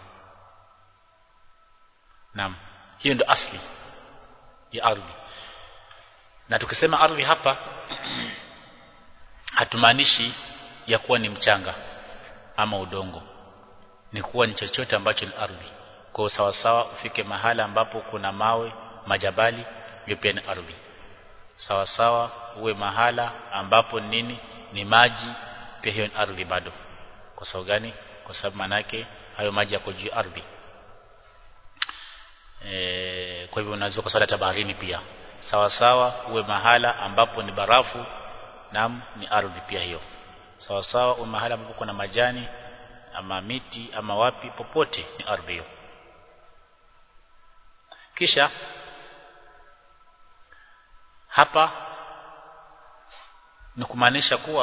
naam hiyo ndio asli ya ardhi na tukisema ardhi hapa hatumaanishi ya kuwa ni mchanga ama udongo ni kuwa ni chochote ambacho ni ardhi kwa sawa sawa ufike mahala ambapo kuna mawe majabali hiyo pia ni ardhi sawa sawa uwe mahala ambapo nini ni maji pia hiyo ni ardhi bado kwa sababu gani kwa sababu manake hayo maji yako juu ardhi e, kwa hivyo unaweza kuswali hata baharini pia sawa sawa uwe mahala ambapo ni barafu nam ni ardhi pia hiyo sawa sawa uwe mahala ambapo kuna majani ama miti ama wapi popote ni ardhi hiyo kisha hapa ni kumaanisha kuwa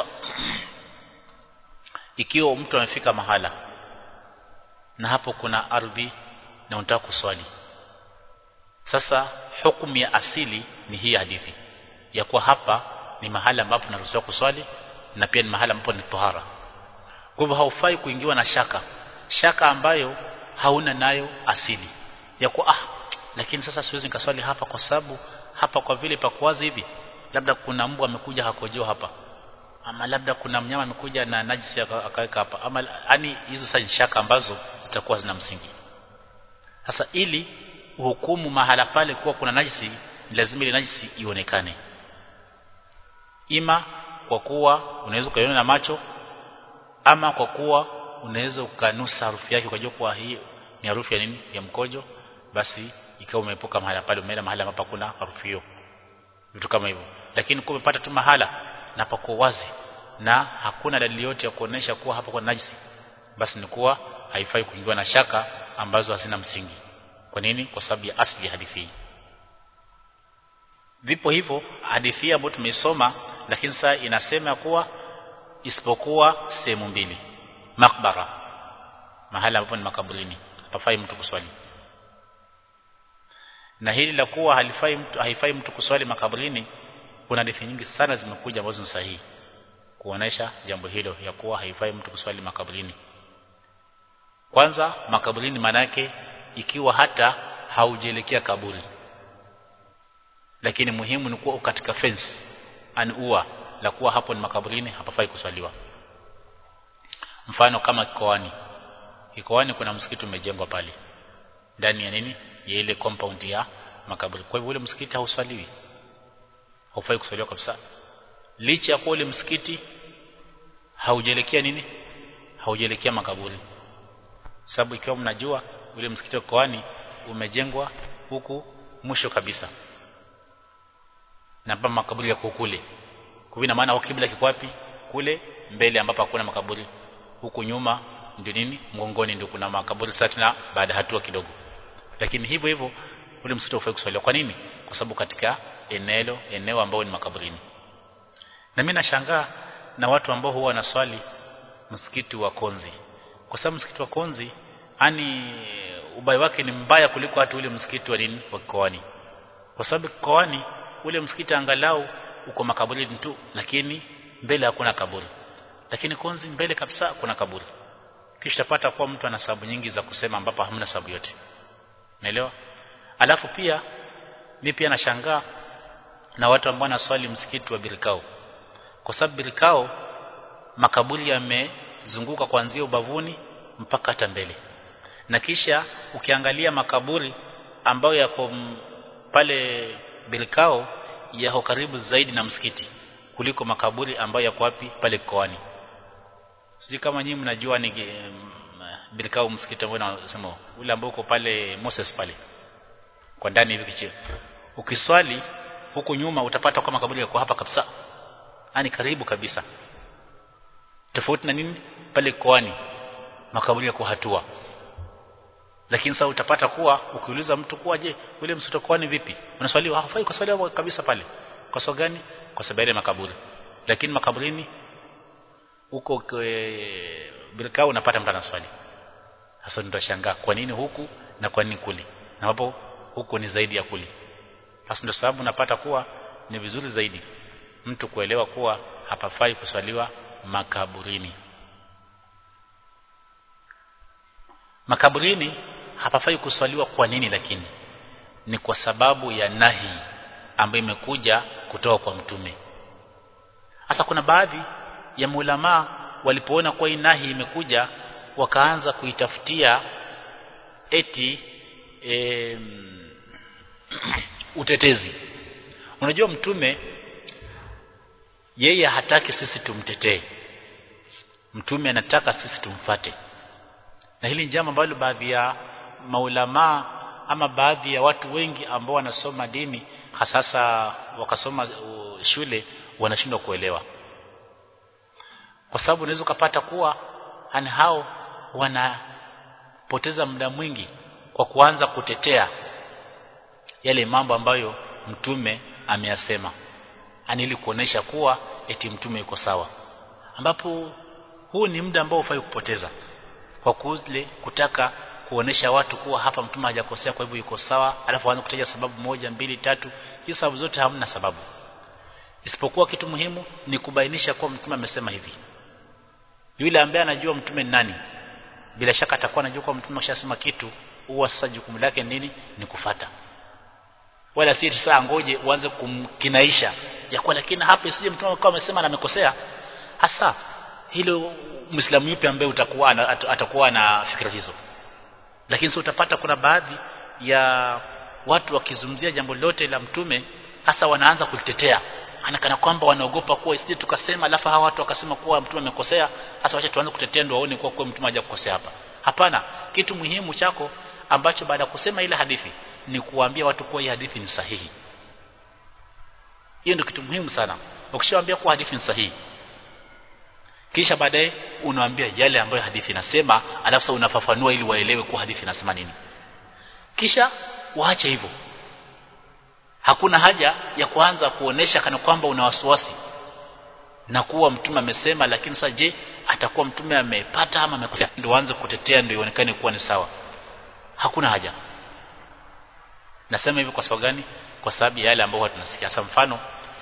ikiwa mtu amefika mahala na hapo kuna ardhi na unataka kuswali sasa hukumu ya asili ni hii hadithi ya kuwa hapa ni mahala ambapo naruhusiwa kuswali na pia ni mahala ambapo ni tohara kwa hivyo haufai kuingiwa na shaka shaka ambayo hauna nayo asili ya kuwa ah lakini sasa siwezi nikaswali hapa kwa sababu hapa kwa vile pakuwazi hivi labda kuna mbwa amekuja hakojoa hapa ama labda kuna mnyama amekuja na najisi akaweka hapa ama yani hizo sasa shaka ambazo zitakuwa zina msingi sasa ili uhukumu mahala pale kuwa kuna najisi lazima ile najisi ionekane ima kwa kuwa unaweza ukaiona na macho ama kwa kuwa unaweza ukanusa harufu yake ukajua kuwa hii ni harufu ya nini ya mkojo basi ikawa umeepuka mahala pale umeenda mahala ambapo kuna harufu hiyo vitu kama hivyo lakini kwa umepata tu mahala na pako wazi na hakuna dalili yote ya kuonesha kuwa hapa kuna najisi basi ni kuwa haifai kuingiwa na shaka ambazo hazina msingi kwa nini kwa sababu ya asli ya hadithi hii vipo hivyo hadithi ambayo tumeisoma lakini sasa inasema kuwa isipokuwa sehemu mbili makbara mahala ambapo ni makaburini hapafai mtu kuswali na hili la kuwa halifai mtu haifai mtu kuswali makaburini kuna hadithi nyingi sana zimekuja ambazo ni sahihi kuonesha jambo hilo ya kuwa haifai mtu kuswali makaburini kwanza makaburini manake ikiwa hata haujelekea kaburi lakini muhimu ni kuwa katika fence an ua la kuwa hapo ni makaburini hapafai kuswaliwa mfano kama kikoani kikoani kuna msikiti umejengwa pale ndani ya nini ya ile compound ya makaburi kwa hivyo ule msikiti hauswaliwi haufai kuswaliwa kabisa licha ya kuwa ule msikiti haujelekea nini haujelekea makaburi sababu ikiwa mnajua ule msikiti wa Koani umejengwa huku mwisho kabisa na hapa makaburi yako kule kwa ina maana kibla kiko wapi kule mbele ambapo hakuna makaburi huku nyuma ndio nini mgongoni ndio kuna makaburi sasa na baada hatua kidogo lakini hivyo hivyo ule msikiti ufai kuswaliwa kwa nini kwa sababu katika eneo eneo ambao ni makaburini na mimi nashangaa na watu ambao huwa wanaswali msikiti wa Konzi kwa sababu msikiti wa Konzi ani ubaya wake ni mbaya kuliko hata ule msikiti wa nini wa Koani kwa sababu Koani ule msikiti angalau uko makaburini tu lakini mbele hakuna kaburi lakini Konzi mbele kabisa kuna kaburi kisha tapata kuwa mtu ana sababu nyingi za kusema ambapo hamna sababu yote naelewa alafu pia mimi pia nashangaa na watu ambao wanaswali msikiti wa Birkao kwa sababu Birkao makaburi yamezunguka kuanzia ubavuni mpaka hata mbele na kisha ukiangalia makaburi ambayo yako pale Birkao yako karibu zaidi na msikiti kuliko makaburi ambayo yako wapi pale Koani sijui kama nyinyi mnajua ni Birkao msikiti ambao nasema ule ambao uko pale Moses pale kwa ndani hivi kichio ukiswali huku nyuma utapata kwa makaburi yako hapa kabisa yani karibu kabisa tofauti na nini pale koani makaburi yako hatua lakini sasa utapata kuwa ukiuliza mtu kuwa je ule mtoto koani vipi unaswaliwa hafai kuswaliwa kabisa pale kwa sababu gani kwa sababu ya makaburi lakini makaburini huko birka unapata mtu anaswali sasa nitashangaa kwa nini huku na kwa nini kule na hapo huku ni zaidi ya kule sasa ndio sababu napata kuwa ni vizuri zaidi mtu kuelewa kuwa hapafai kuswaliwa makaburini makaburini hapafai kuswaliwa kwa nini lakini ni kwa sababu ya nahi ambayo imekuja kutoka kwa mtume hasa kuna baadhi ya maulamaa walipoona kuwa hii nahi imekuja wakaanza kuitafutia eti e, utetezi unajua mtume yeye hataki sisi tumtetee mtume anataka sisi tumfate na hili ni jambo ambalo baadhi ya maulamaa ama baadhi ya watu wengi ambao wanasoma dini hasasa wakasoma uh, shule wanashindwa kuelewa kwa sababu unaweza ukapata kuwa hani hao wanapoteza muda mwingi kwa kuanza kutetea yale mambo ambayo mtume ameyasema ani ili kuonesha kuwa eti mtume yuko sawa ambapo huu ni muda ambao ufai kupoteza kwa kule kutaka kuonesha watu kuwa hapa mtume hajakosea kwa hivyo yuko sawa alafu aanze kutaja sababu moja mbili tatu hizo sababu zote hamna sababu isipokuwa kitu muhimu ni kubainisha kuwa mtume amesema hivi yule ambaye anajua mtume ni nani bila shaka atakuwa anajua kuwa mtume ashasema kitu huwa sasa jukumu lake nini ni kufata wala si saa ngoje uanze kumkinaisha ya kuwa lakini hapa isije mtume akawa amesema na amekosea hasa hilo muislamu yupi ambaye utakuwa na, at, atakuwa na fikra hizo lakini sio utapata kuna baadhi ya watu wakizungumzia jambo lote la mtume hasa wanaanza kulitetea anakana kwamba wanaogopa kuwa isije tukasema alafu hawa watu wakasema kuwa mtume amekosea hasa wacha tuanze kutetea ndio waone kuwa, kuwa mtume hajakosea hapa hapana kitu muhimu chako ambacho baada ya kusema ile hadithi ni kuwaambia watu kuwa hii hadithi ni sahihi hiyo ndio kitu muhimu sana ukishawaambia kuwa hadithi ni sahihi kisha baadaye unawaambia yale ambayo hadithi inasema alafu sasa unafafanua ili waelewe kuwa hadithi inasema nini kisha waache hivyo hakuna haja ya kuanza kuonesha kana kwamba una wasiwasi na kuwa mtume amesema lakini sasa je atakuwa mtume amepata ama amekosea ndio aanze kutetea ndio ionekane kuwa ni sawa hakuna haja nasema hivi kwa sababu gani kwa sababu ya yale ambao tunasikia sasa mfano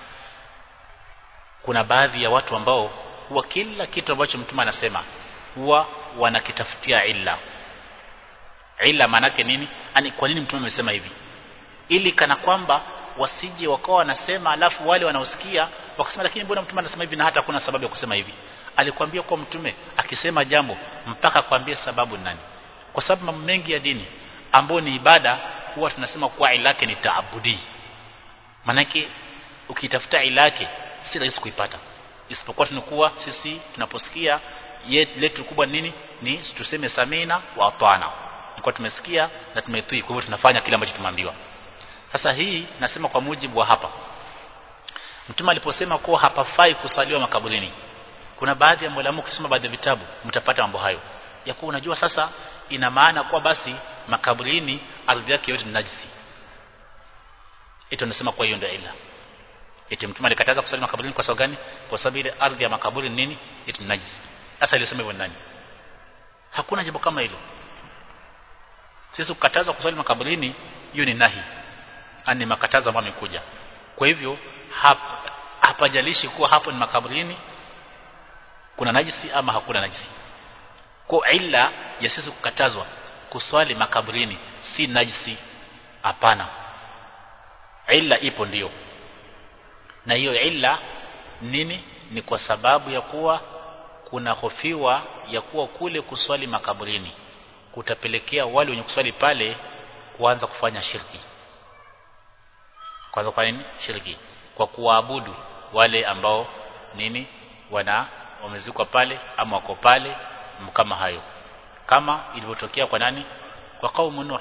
kuna baadhi ya watu ambao huwa kila kitu ambacho mtume anasema huwa wanakitafutia illa illa maanake nini ani kwa nini mtume amesema hivi ili kana kwamba wasije wakawa wanasema alafu wale wanaosikia wakasema lakini mbona mtume anasema hivi na hata kuna sababu ya kusema hivi alikwambia kwa mtume akisema jambo mpaka kwambie sababu nani kwa sababu mambo mengi ya dini ambayo ni ibada huwa tunasema kuwa ilake ni taabudi manake ukitafuta ilake si rahisi kuipata isipokuwa tunakuwa sisi tunaposikia letu kubwa nini ni tuseme samina wa atana kwa tumesikia na tumetii kwa hivyo tunafanya kile ambacho tumeambiwa sasa hii nasema kwa mujibu wa hapa mtume aliposema kuwa hapafai kusaliwa makaburini kuna baadhi ya mwalimu ukisoma baadhi ya vitabu mtapata mambo hayo ya kuwa unajua sasa ina maana kuwa basi makaburini ardhi yake yote ni najisi ito nasema kwa hiyo ndio ila eti mtume alikataza kusali makaburini kwa sababu gani kwa sababu ile ardhi ya makaburi nini eti ni najisi sasa ilisema hivyo nani hakuna jambo kama hilo sisi kukataza kusali makaburini hiyo ni nahi ani makatazo ambayo yamekuja kwa hivyo hap, hapajalishi kuwa hapo ni makaburini kuna najisi ama hakuna najisi kwa illa ya sisi kukatazwa kuswali makaburini si najisi hapana illa ipo ndiyo na hiyo illa nini ni kwa sababu ya kuwa kuna hofiwa ya kuwa kule kuswali makaburini kutapelekea wale wenye kuswali pale kuanza kufanya shirki kwanza kwa nini shirki kwa kuwaabudu wale ambao nini wana wamezikwa pale ama wako pale kama hayo kama ilivyotokea kwa nani kwa kaumu nuh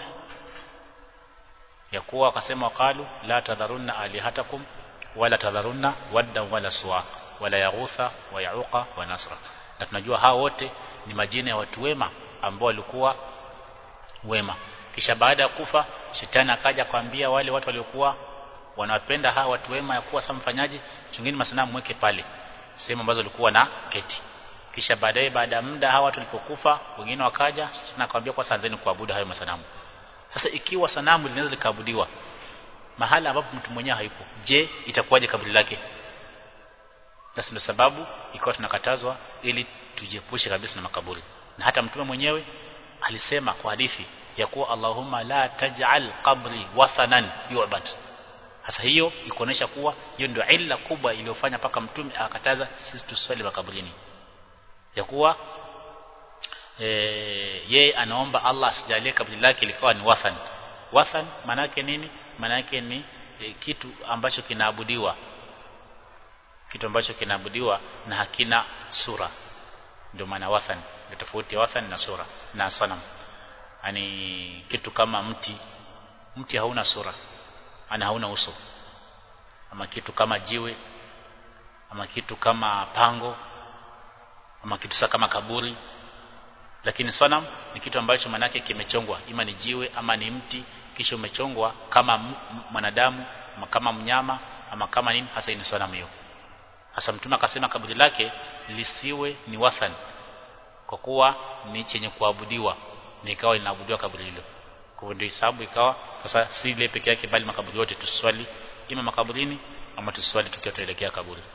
ya kuwa wakasema wakalu la tadharunna alihatakum wala tadharunna wadda wala suwa wala yaghutha wa yauqa wa nasra na tunajua hao wote ni majina ya watu wema ambao walikuwa wema kisha baada ya kufa shetani akaja kwambia wale watu waliokuwa wanawapenda hawa watu wema ya kuwa sasa mfanyaji chungeni masanamu mweke pale sehemu ambazo walikuwa na keti kisha baadaye baada ya muda hawa watu walipokufa wengine wakaja na akamwambia kwa sanzeni kuabudu hayo masanamu sasa ikiwa sanamu linaweza likaabudiwa mahala ambapo mtu mwenyewe hayupo je itakuwaje kaburi lake basi ndio sababu ikawa tunakatazwa ili tujiepushe kabisa na makaburi na hata mtume mwenyewe alisema kwa hadithi ya kuwa Allahumma la taj'al qabri wathanan yu'bad sasa hiyo ikuonesha kuwa hiyo ndio illa kubwa iliyofanya paka mtume akataza sisi tuswali makaburini ya kuwa e, yeye anaomba Allah asijalie kaburi lake likawa ni wathan wathan manake nini manake ni e, kitu ambacho kinaabudiwa kitu ambacho kinaabudiwa na hakina sura ndio maana wathan ndio tofauti ya wathan na sura na sanam yani kitu kama mti mti hauna sura ana hauna uso ama kitu kama jiwe ama kitu kama pango ama kitu sa kama kaburi lakini sanam ni kitu ambacho manake kimechongwa ima ni jiwe ama ni mti kisha umechongwa kama mwanadamu ama kama mnyama ama kama nini hasa ni sanamu hiyo hasa mtume akasema kaburi lake lisiwe ni wathan kwa kuwa ni chenye kuabudiwa ni ikawa linaabudiwa kaburi hilo kwa ndio hisabu ikawa sasa si ile peke yake bali makaburi yote tuswali ima makaburini ama tuswali tukiwa tuelekea kaburi